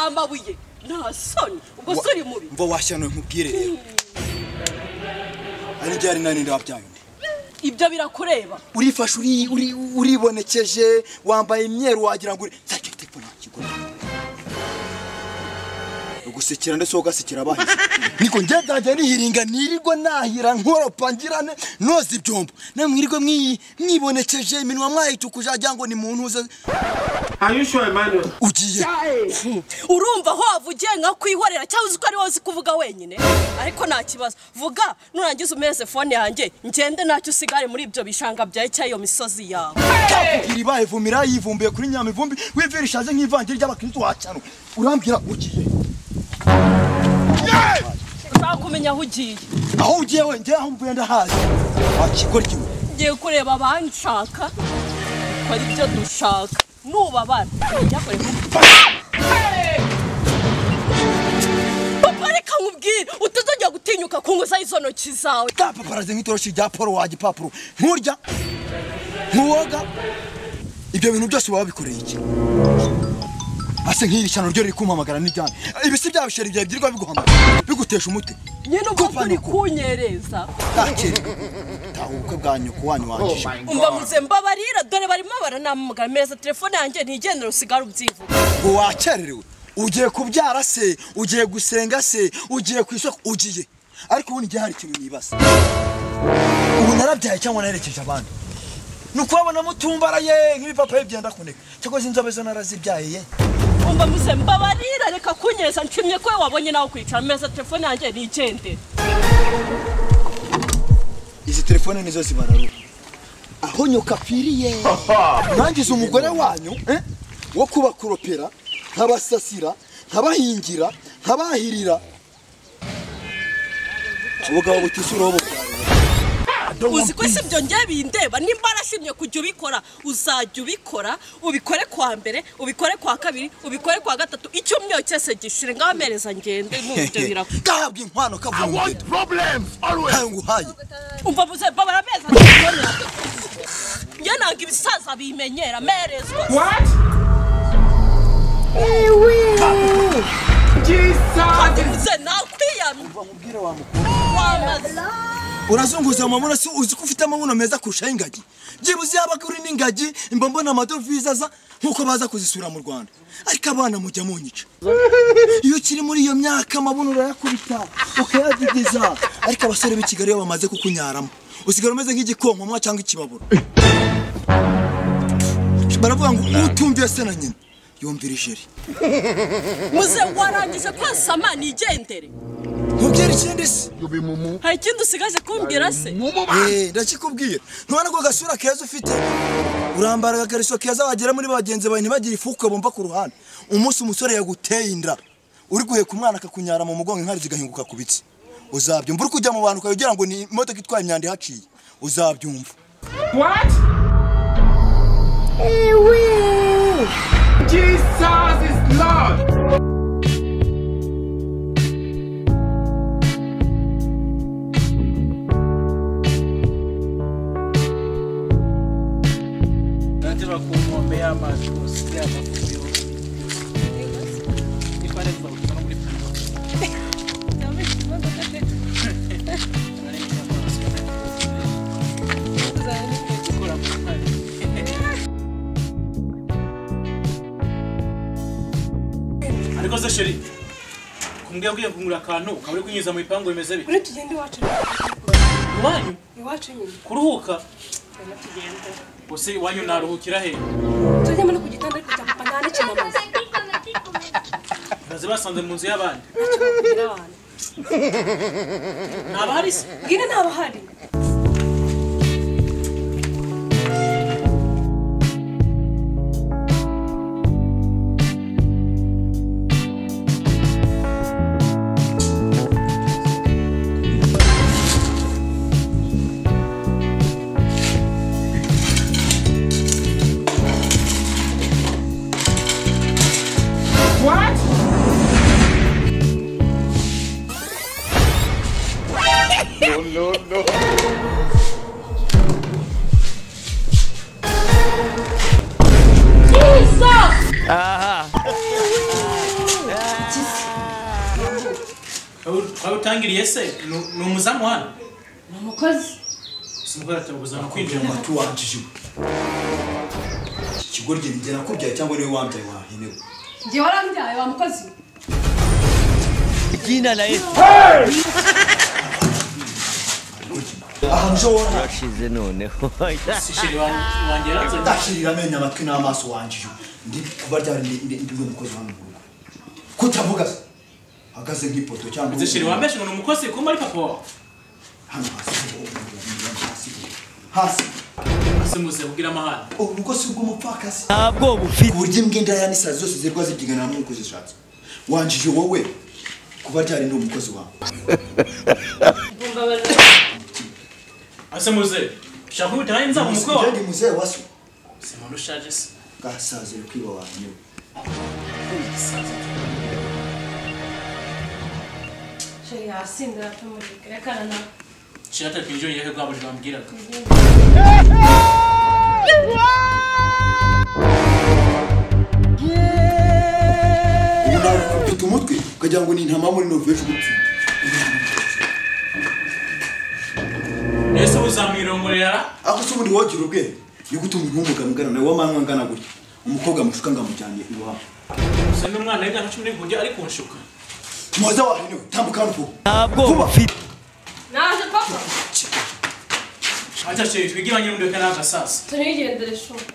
amabuye nta soni ubwo Wa- se uri mubi mva washyanuye nkubwire rero ari ryari nani ndabyaye undi ibyo birakureba urifashe uri- uri- uribonekeje wambaye imyeru wagira ngo uri- Nzajya uri telefone yanjye igura. ugusekera ndetse ugasekera abahise niko njye ndangiye nihiringa nirirwe nahira nkoropa ngirane noza ibyombo namwe mwirirwe mwi- mwibonekeje iminwa mwayitukuja agira ngo ni muntu uze Are you sure, Emmanuel? ugiye urumva aho wavugiye nka kwihorera cyangwa uzi ko ari wowe uzi kuvuga wenyine ariko nta kibazo vuga nurangiza umeze fone yanjye ngende ntacyo usigare muri ibyo bishanga byawe cyangwa iyo misozi yawe iribaye vumira yivumbuye kuri nyamivumbi w'ivi rishaje nk'ivangira ry'abakristo wacyanwe urambwira ugiye ushaka kumenya aho ugiye aho ugiye we njye aho mvuye ndahazi wakigoryi we ngiye kureba abanshaka ko ari byo dushaka nubabara njyakore papa reka nkubwire utazajya gutinyuka kunguza izo ntoki zawe tapaparaze nk'itoroshi rya paul wa gipapuro nturya ntuwoga ibyo bintu byose waba bikoreye iki ase nk'iri shyano ryo riri kumpamagara n'ibyane ibisi byawe sheri byawe byirirwa biguhamagara bigutesha umutwe nyine ubwo Papa, turi nuko. kunyereza ntakere tahuka bwa nyoko wanyu wangije umva muze mbabarira dore barimo baranamamagara meza telefone yanjye ntigendera usigare ubyivuga ngo wakererewe ugiye kubyara se ugiye gusenga se ugiye ku isoko ugiye ariko ubundi igihe hari ikintu nibaza ubu narabyaye cyangwa naherekeje abandi ni ukubabona mutumbara ye nk'ibipapaye byenda kuneka cyangwa se inzobe zo narazibyaye ye umva muze mbabarira reka kunyereza nshimye ko we wabonye nawe kwicara meza telefone yanjye ntigendere izi telefone nizo zibararura aho nyoka apfiriye mwangiza umugore wanyu eh? wo kubakoropera nkabasasira nkabahingira nkabahirira ubugabo butisura aho uzi ko si ibyo njye bindeba nimba arashimye kujya ubikora uzajya ubikora ubikore kwa mbere ubikore kwa kabiri ubikore kwa gatatu icyumweru cyose gishire ngaho amereza ngende mubyo birakora gahabwa inkwano kavuye problems always. ntayo nguhaye umva muze mbabara ameza telefone yanjye njye nanga ibisaza bimenyera amerezwa What? Jesus! kandi muze nakwiyamye mubwire wa mukuru wamaze urazunguza mu mabuno si uzi ko ufite amabuno meza kurusha y'ingagi byibuze yaba kuri n'ingagi mba mbona amadovize aza nk'uko baza kuzisura mu rwanda ariko abana mujya munyica iyo ukiri muri iyo myaka amabuno urayakubita ukayadidiza ariko abasore b'i kigali iyo bamaze kukunyaramo usigara umeze nk'igikonkoma cyangwa ikibaburo baravuga ngo utumviye se na nyina yumvira ijeri muze warangije kwasama nigendere mubwira ikindi se hari ikindi usigaje kumbwira se Eh, ndakikubwira ntubona ko agasura keza ufite urambara agakariso keza wagera muri bagenzi bawe ntibagire ifuku bomba ku ruhande umunsi umusore yaguteye inda uri guheka umwana akakunyara mu mugongo inkari zigahinguka ku bitsi uzabyumva uri kujya mu bantu ukagira ngo ni imodoka itwaye imyanda ihaciye uzabyumva What? Jesus is Lord! nataka kumwombea matusi ya mafubio Ni pale kwa mfano kulifunga. Kula kufanya. ariko se sheri kumbwira ko ugiye kungura akantu ukaba uri kunyuza mu bipangu bimeze bite Kuri tugende iwacu iwanyu iwacu nyine kuruhuka rero tugende ubuse iwanyu naruhukira he tujye muri ku gitanda ariko cya papa nta n'ikinamaze baze basanze mu nzu y'abandi ntacyo babwira abantu ntaba hari se bwira ntabahari What? Ah. twaba utangiriye se Ni- ni umuzamu hano ni umukozi simukozi ataguzana kwinjira mu bantu tuwanjije ikigo rye rigera kubyaye cyangwa niwe wambyaye wahenewe njye warambyaye wa mukozi jina la Yesu ahantu ujo wona washize noneho si sheri wan- wanjye yaranze ndashirira amenyo amatwi n'amaso wanjije ndi kuba ryari ndi- ndi- ndi we mukozi wanyu mu rugo kutavuga se ahagaze nk'ipoto cyangwa ndetse sheri wambeshe ngo ni umukozi kumba ari papa wawe hano hasi hasi hasi ese muze ubwire amahane ubukosi bw'umupfakasi ntabwo bufite uburyo imbwa indaya n'isazi zose zirwa zibyigana nk'uko zishatse wanjije wowe kuba ryari ndi umukozi wawe ese muze shaka ubu tayari nzaba umukwe Njye wawe ndi muzehe waso si muntu ushaje se gasaze kwiba wanyu sheri hasi ndatumurika reka na nawe sheri atari kwinjira yehe bwa buri bambwiraga ubu nawe ufite umutwe ukagira ngo ni intama muri noveje ugupfa ese uzamwirongorera ako se ubundi wogira ubwenge ni gute umuntu w'umugabo ungana nawe w'amanywa angana gutya umukobwa amushuka ngo amujyane iwabo gusa n'umwana w'imyaka cumi n'ihungi ari kunshuka muhoza wahenewe tambuka hano vuba ntabwo vuba bufite naje papa aca sheri twigiranye n'undeka n'agasasa turigendere shuri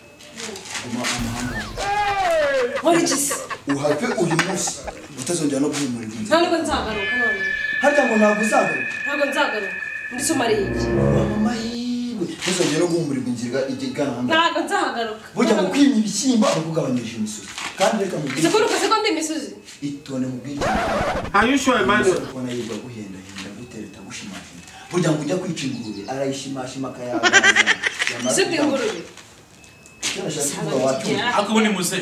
guma amahanga yawe. nkora iki se uhave uyu munsi utazongera no guhumurira inzira nta nubwo nzagaruka none harya ngo ntabwo uzagaruka ntabwo nzagaruka ndi sumariye iki waba amahirwe ntuzongere no guhumurirwa inzira igana hano ntabwo nzahagaruka burya mu kwimya ibishyimbo aba akugabanyirije imisozi kandi reka mubwire sikuru ko siko ndi imisozi itone mubwire Are you sure, Emmanuel? kubona yirwa guhendahenda gutera itagushimashinga burya ngo ujya kwica ingurube arayishimashima akayaga ese ndi ingurube ariko ubundi muze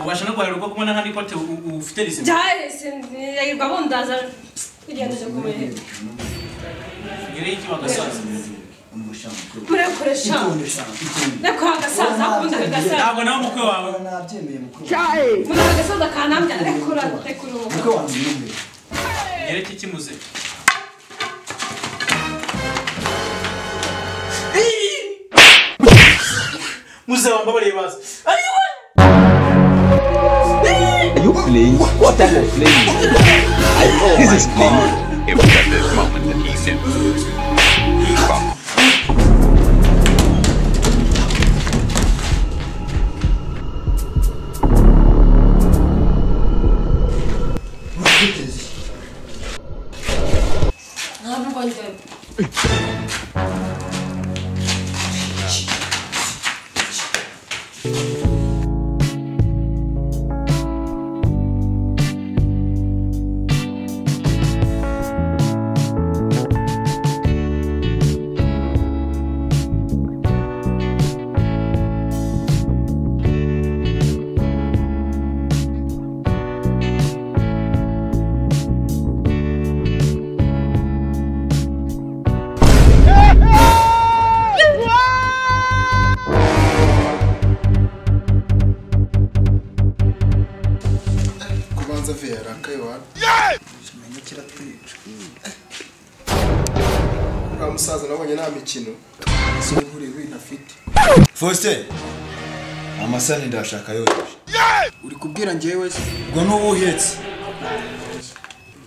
ubasha no guharira ubwoko kumwe n'ahandi kote u- u- ufite rizima byahise ndayirwa bundaza kugenda uje kumureba ngereyo iki wagasaza murakoresha reka agasaza akunda agasaza ntabwo nawe umukwe wawe nabyemeye mukuru muri agasaza kanambya rekura rekura mukwe wanjye ni umwe ngereyo iki kimuze muze wambabariye baza ayiwe you playing? What type of playing? this is playing. It was at this moment that he said, urabyiteze ntabwo njyayo kubanza vera kaiwana kimenya kiratwica uriya musaza nabonye nta mikino nkuriye winafite faustin amasani ndashaka yoheje uri kubwira njyewe se ubwo n'ubu uhetse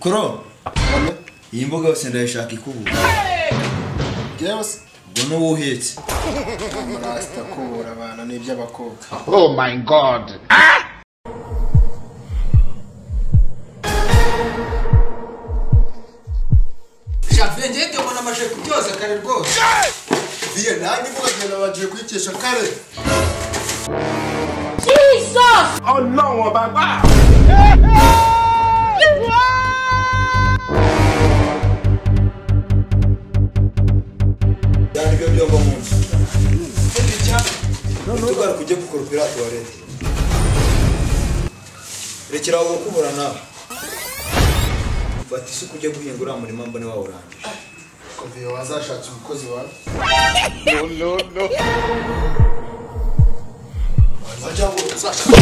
koro iyi mbuga yose ndayishaka ikubuka njyewe se ubwo n'ubu uhetse amarasita kubura abantu ni iby'abakobwa javye ngiye ndabona amaje kubyoza kare rwose viye nanjye mugagenda bagiye kuyikesha kare Oh no, Baba! byandike byombo munsi utugara kujya gukoropera tuwarete rekera aho gukubura nawe fata isuku ujye guhinga uriya murima mbone wawurangije ko viye wazashatse umukozi wawe wajya ngo uzashaka